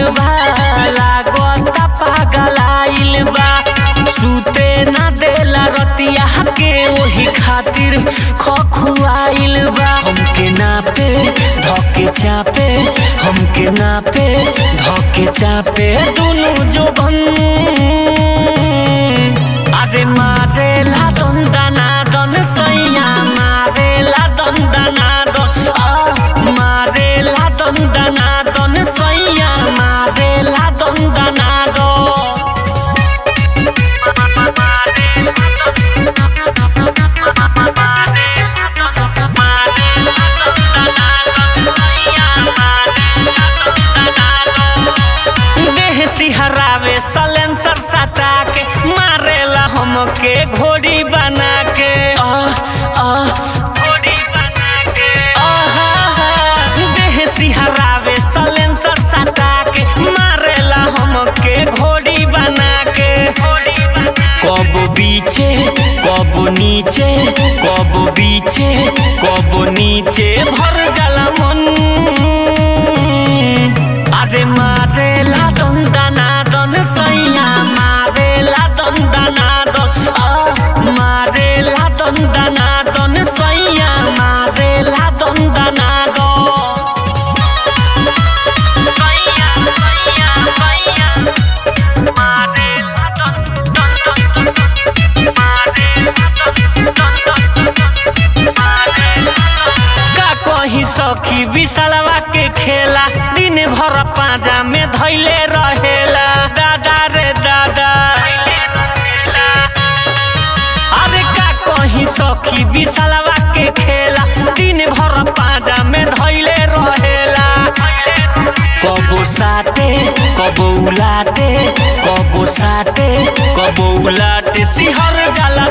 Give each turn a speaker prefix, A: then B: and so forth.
A: बा लागता पागलाइल बा सुते ना देला रतिया के ओही खातिर खखुआइल बा हमके नापे धके चापे हमके नापे धके चापे दुनु जोबन अरे मारेला दंदना दन सैया मारेला दंदना दन आ मारेला दंदना दन सैया मारेला दंदना दन देह सिहरावे सलेंसर सटा के मारेला हमके घोड़ी बना के आह आह घोड़ी बना के आहा देह सिहरावे सलेंसर सटा के मारेला हमके घोड़ी बना के कब बीचे कब नीचे कब बीचे कब नीचे भर जाला मन अरे मारेला दंदना दन सैया मारेला दंदना दन आ मारेला दंदना दन सैया मारेला दंदना दन सैया सैया सैया मारेला दन दन दन का कहीं सखी विशालवा के खेला दिन भर पाजा में धैले रहेला दादा रे दादा अरे का कहीं सखी विशालवा के खेला दिन भर पाजा में धैले रहेला कबो साटे कबो उलाटे कबो साटे कबो उलाटे सिहर जाला